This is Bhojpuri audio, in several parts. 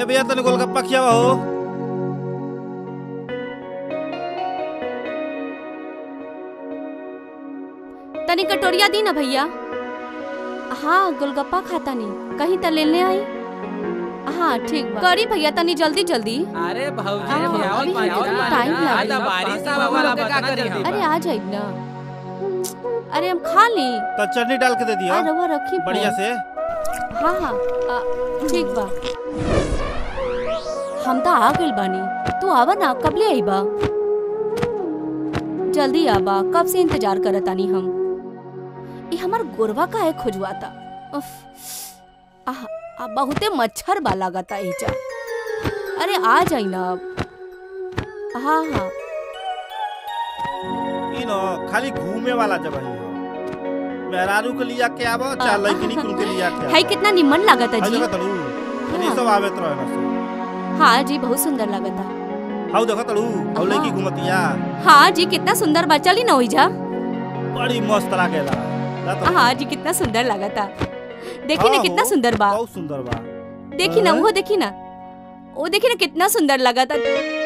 ए भैया तने गोलगप्पा खियावा हो तनी कटोरिया दी ना भैया हाँ गोलगप्पा खाता नहीं कहीं त लेने आई हाँ ठीक बा करी भैया तनी जल्दी जल्दी अरे भौजी हाँ, खियावल अभी पानी तो ना। टाइम आज लगेगा। तो बारिश आवा वाला का करी हम अरे आ जाइब ना अरे हम खा ली तो चटनी डाल के दे दिया अरे वो रखी बढ़िया से हाँ हाँ आ, ठीक बा हम तो आ गइल बानी तू आवा ना कब ले आई बा जल्दी आबा कब से इंतजार करत आनी हम ये हमार गोरवा का है खुजवाता उफ, आह, आ, बहुते मच्छर बा लागता एजा अरे आ जाई ना अब हाँ हाँ ई नो खाली घूमे वाला जगह ही हो मेहरारू के लिया के आवा चार लड़किनी कुल के लिया के है कितना निमन लागता हाउ जी देखा तड़ू तनी सब आवे तो रहना सो हाँ जी बहुत सुंदर लागता हाउ देखा तड़ू हाउ लड़की हाँ। घुमतिया हाँ जी कितना सुंदर बा चली ना ओइजा बड़ी मस्त लागेला जा तो हाँ जी कितना सुंदर लागता देखी ना हाँ कितना हो, सुंदर बा बहुत सुंदर बा देखी ना हाँ। वो देखी ना वो देखी ना कितना सुंदर लागता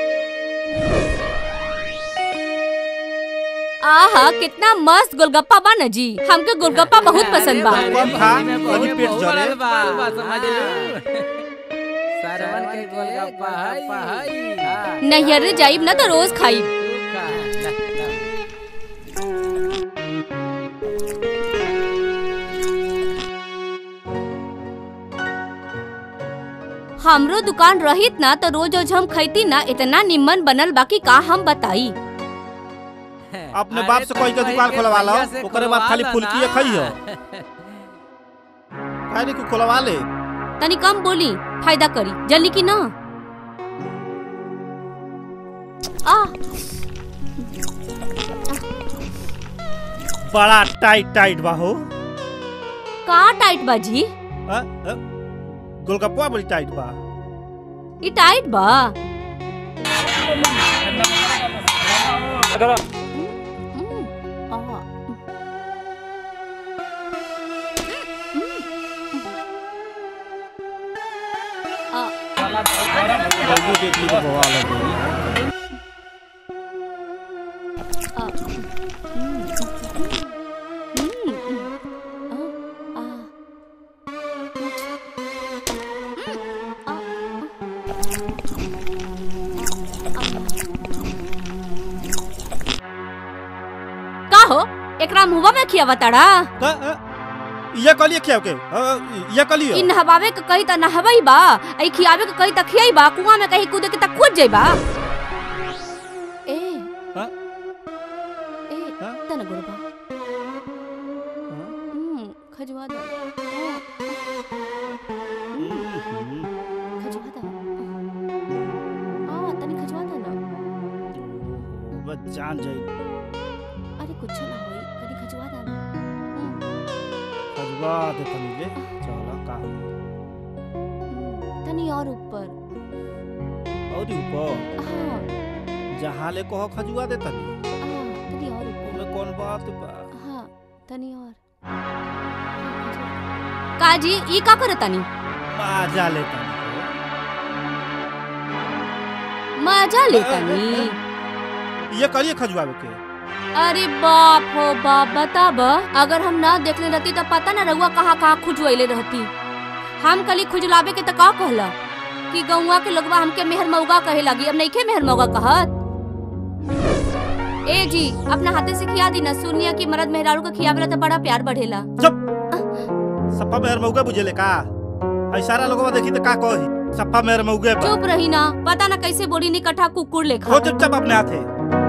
आहा कितना मस्त गोलगप्पा बा ना जी हमके गोलगप्पा बहुत पसंद बा अरे कम खा, बारिश में कभी बहुत पेट जले। भरल बा, समझ लू। सरवन के गोलगप्पा हई नैहर जाइब ना तो रोज खाइब हमरो दुकान रहित ना तो रोज रोज हम खैती ना इतना निम्मन बनल बाकी का हम बताई अपने बाप से कोई के दुकान खोलवा लो ओकरे बाद खाली फुलकी खाई हो काहे नहीं कुछ खोलवा ले तनी कम बोली फायदा करी जल्दी की ना आ बड़ा टाइट टाइट बा हो का टाइट बा जी अ, अ, गोलगप्पा बड़ी टाइट बा ई टाइट बा हम्म, आ, आ, जल्दी देख ली तो बवाल हो गई आ, हम्म, हम्म, आ, आ, का हो एकरा मुंहवा में खियावा ताड़ा का, अ, ये कलिए क्या के अ, ये कलिए इ नहवावे के कही त नहवई बा आई खियावे के कही त खियाई बा कुआं में कहीं कूदे के त कूद जाई बा ए हाँ? ए हाँ? तना गुरबा हम्म खजवा दो हम्म, खजवा दो आ तनी खजवा दो ना बस जान जाई अरे कुछ ना होई कनी खजवा दो ना हम्म, खजवा दे तनी ले चला का हम्म, तनी और ऊपर और ऊपर हाँ जहाँ ले कहो खजुआ दे तनी हाँ तनी और ऊपर में कौन बात बा हाँ तनी और काजी ई का करत तनी मजा ले तनी मजा ले तनी ये कलिए खजुआवे के अरे बाप हो बाप बताब अगर हम ना देखले रहती तो पता ना रहुआ कहाँ कहाँ खुजवैले रहती हम कली खुजलावे के तो का कहला कि गौवा के लोगवा हमके मेहर मौगा कहे लगी अब नहीं के मेहर मौगा कहत ए जी अपना हाथे से खिया दी ना सुनिया कि मर्द मेहरारू को खियावेला तो बड़ा प्यार बढ़ेला चुप सप्पा मेहर मौगे बुझेले का ऐ सारा लोगवा देखी तो का कही सप्पा मेहर मौगे बा चुप रही ना पता ना कैसे बोली निकठा कुकुर हो लेखा चुपचाप अपने हाथे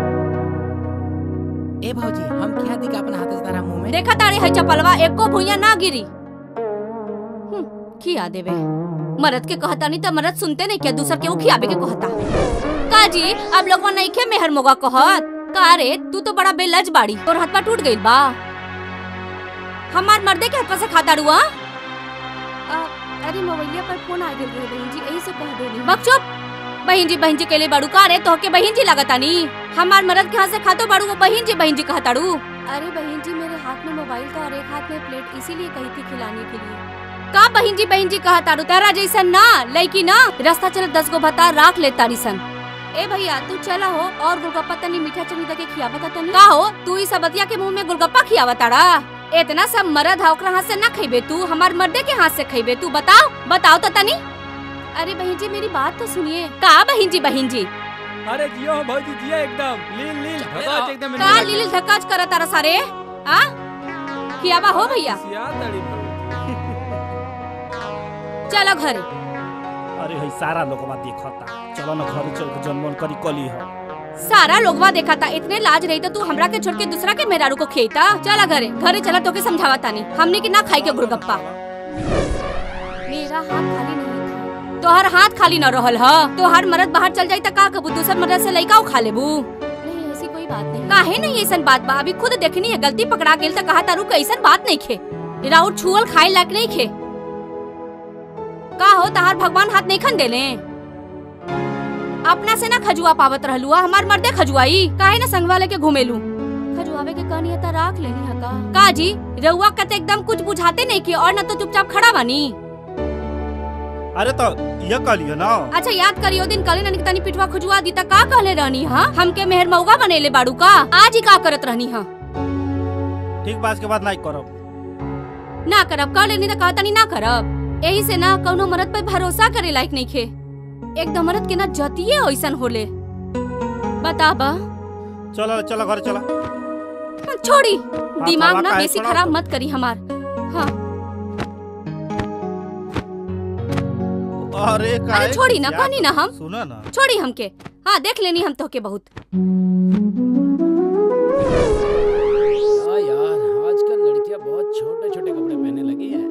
ए भौजी हम क्या दी का अपना हाथ से तारा मुंह में देखा तारे है चपलवा एको भुइया ना गिरी हम्म, खिया देवे मरद के कहता नहीं तो मरद सुनते नहीं क्या दूसर के वो खियाबे के कहता का जी अब लोगवा नहीं खे मेहर मोगा कहत का रे तू तो बड़ा बेलज बाड़ी तोर हाथ पा टूट गइल बा हमार मर्दे के हाथ पा से खाता रुआ अरे मोबाइलिया पर फोन आ गेल रहे बहन जी यही से कह देनी बक चुप बहन जी बहन जी केले बाड़ू का रे तोहके बहन जी लगतानी हमार मर्द के हाथ से खातो बाड़ू वो बहन जी बहन जी कहताड़ू अरे बहन जी मेरे हाथ में मोबाइल था और एक हाथ में प्लेट इसीलिए कही थी खिलाने के लिए का बहिन जी बहिन जी कहा तारू तारा जैसन ना लड़की ना रास्ता चले दस गो बता राख ले तारी सन ए भैया तू चला हो और गोलगप्पा तनी मीठा चनी दे के खियावा ता तनी का हो तू ई सब बतिया के मुंह में गोलगप्पा खियावा ताड़ा इतना सब मरद है ओकरा हाथ से ना खइबे तू हमार मर्दे के हाथ से खइबे तू बताओ बताओ तो तनी अरे बहन जी मेरी बात तो सुनिए का बहन जी बहन जी अरे जियो भौजी जियो एकदम लील लील भगत एकदम का लील धक्काच करा तारा सारे आ खियावा हो भैया सियातड़ी भौजी। चलो घरे अरे है सारा लोगवा देखता चलो ना घरे चल के जनमन करी कली है सारा लोगवा देखा था इतने लाज रही तो तू हमरा के छोड़ के दूसरा के मेहरारू को खेता चला घरे घरे चला तो के समझावा तानी हमने की ना खाई के गुलगप्पा मेरा हाथ खाली नहीं था तोहर हाथ खाली न रहल ह तोहर मरद बाहर चल जाई त का कबू दूसर मरद से लइका खा लेबू नहीं ऐसी कोई बात नहीं काहे नहीं ऐसन बात बा अभी खुद देखनी है गलती पकड़ा गेल त कहा तारू कैसन बात नहीं खे राउर छुअल खाए लायक नहीं खे का हो तहार भगवान हाथ नहीं खन देले अपना से ना खजुआ पावत रहलू आ, हमार मर्दे खजुआई काहे ना संगवा लेके घुमेलू खजुआवे के कहनी है त राख लेनी है का का जी रउआ कते एकदम कुछ बुझाते नहीं के और ना तो चुपचाप खड़ा बानी अरे तो ये कलियो ना अच्छा याद करियो दिन कले ना तनी पिटवा खुजवा दी त का कहले रहनी हा हमके मेहर मौगा बनेले बाड़ू का आज ही का करत रहनी हा ठीक बात के बाद नहीं करब ना करब कर लेनी त कहा तनी ना करब यही से ना कौनो मरद पे भरोसा करे लायक नहीं खे एकदम मरद के ना जतिये ऐसन होले बता बा चलो चलो घर चलो छोड़ी दिमाग हवा ना काहे बेसी छोड़ा खराब तो? मत करी हमार हाँ अरे काहे अरे छोड़ी ना क्या कहनी ना हम सुनो ना छोड़ी हमके हाँ देख लेनी हम तो के बहुत हाँ यार आजकल लड़कियां बहुत छोटे छोटे कपड़े पहनने लगी हैं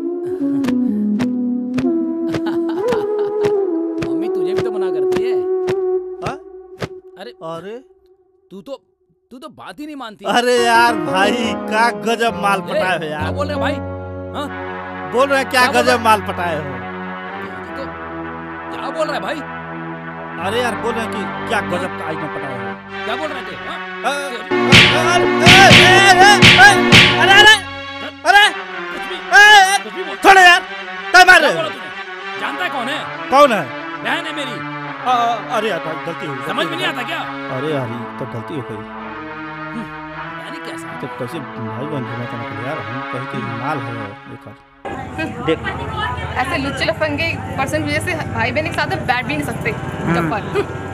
मम्मी तुझे भी तो मना करती है हाँ? अरे अरे तू तो तू तो बात ही नहीं मानती अरे यार भाई का गजब माल ए, पटाए हो क्या यार बोल रहे हो भाई बोल रहे हैं क्या क्या बोल गजब माल पटाए हो तू तो क्या बोल रहा है भाई अरे यार बोल रहे हैं कि क्या गजब का आइटम पटाए हो क्या बोल रहे थे हाँ? अरे अरे अरे कुछ भी अरे कुछ भी बोल छोड़ो यार क्या मार क्या रहे बोला हो तूने जानता है कौन है कौन है बहन है मेरी अ, अ, अरे यार भाई, गलती हो गई समझ गलती में नहीं हो आता क्या गई। अरे यार ये तो गलती हो गई पता नहीं कैसा तो कैसे भाई बहन घूमा था यार हम कहीं के माल है एक देख ऐसे लुच्चे लफंगे पर्सन की वजह से भाई बहन एक साथ में बैठ भी नहीं सकते चप्पल